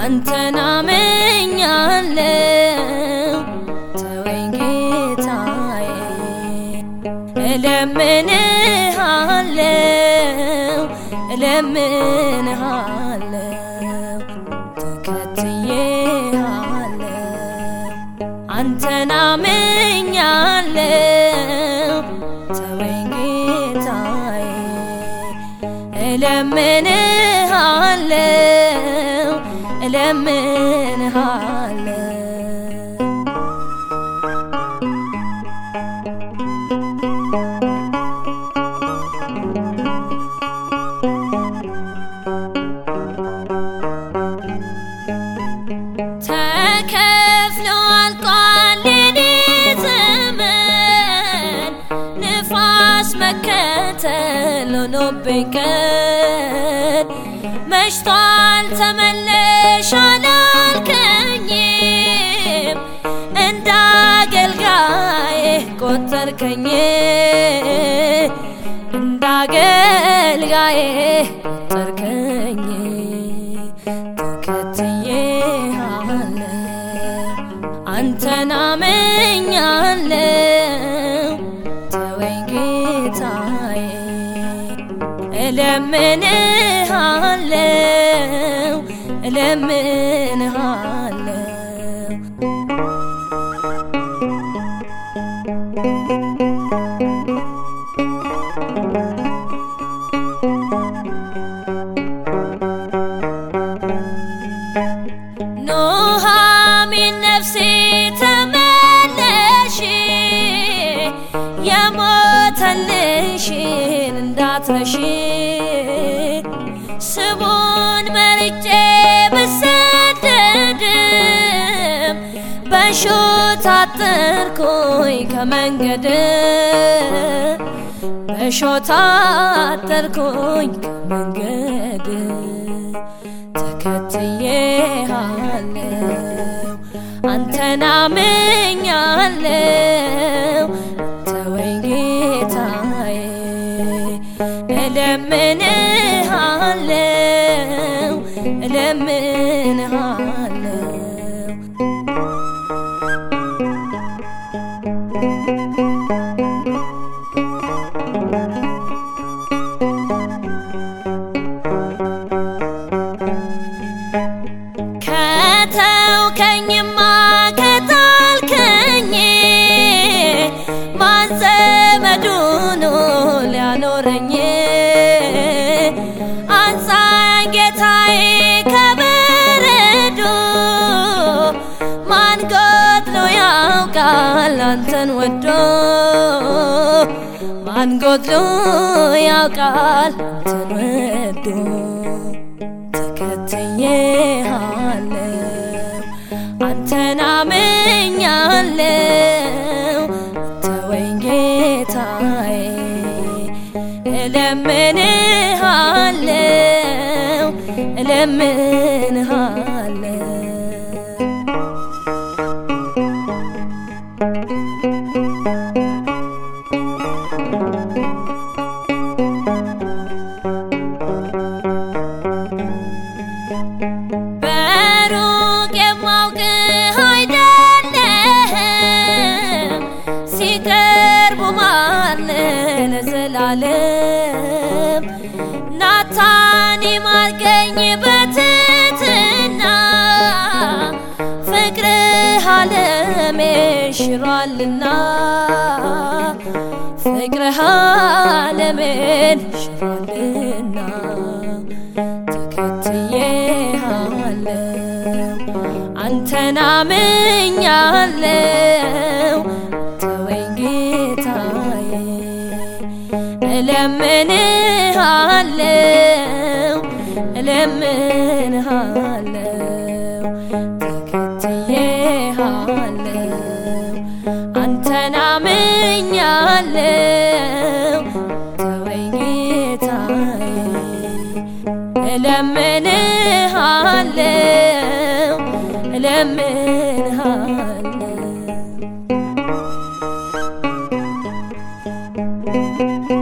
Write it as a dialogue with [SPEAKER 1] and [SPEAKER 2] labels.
[SPEAKER 1] አንተን አምኛለው ተወኝ ጌታዬ እለምንሃለው እለምንሃለው ተከትዬሃለው አንተን አምኛለው ተወኝ ጌታዬ እለምንሃለው እለምንሃለው ተከፍሎ አልቋል የኔ ዘመን ንፋስ መከተል ሆኖብኝ ቀን መሽቷል ተመለሽ አላልከኝም እንደ አገልጋዬ ቆጠርከኝ እንደ አገልጋዬ ቆጠርከኝ ተከትዬሃለው አንተን አምኛለው ተወኝ ጌታዬ እለምንሃለው እለምንሃለው ኑሃሚን ነፍሴ ተመለሽ የሞተልሽን እንዳትረሺ ስሙን መርጬ ብሰደድም በሾህ ታጠርኩኝ ከመንገድ በሾህ ታጠርኩኝ ከመንገድ ተከትዬሃለው አንተን አምኛለው ተወኝ ጌታዬ እለምንሃለው እለምንሃለው ከተውከኝማ ከጣልከኝ ማን ዘመዱ ነው ሊያኖረኝ አንሳኝ ጌታዬ ከበረዶ ማን ጎድሎ ያውቃል አንተን ወዶ ማን ጎድሎ ያውቃል አንተን ወዶ ተከትዬሃለው አንተን አምኛለው ተወኝ ጌታዬ እለምንሃለው እለምንሃለው በሩቅ የማውቅህ አይደለህም ሲቀርቡ ማለ ለዘላለም ናታን ማርገኝ በትትና ፍቅርህ ዓለም ሽሯልና ፍቅርህ ዓለምን ሽሯልና ተከትዬሃለው አንተን አምኛለው ተወኝ ጌታዬ እለምንሃለው እለምንሃለው ተከትዬሃለው አንተን አምኛለው ተወኝ ጌታዬ እለምንሃለው እለምንሃለው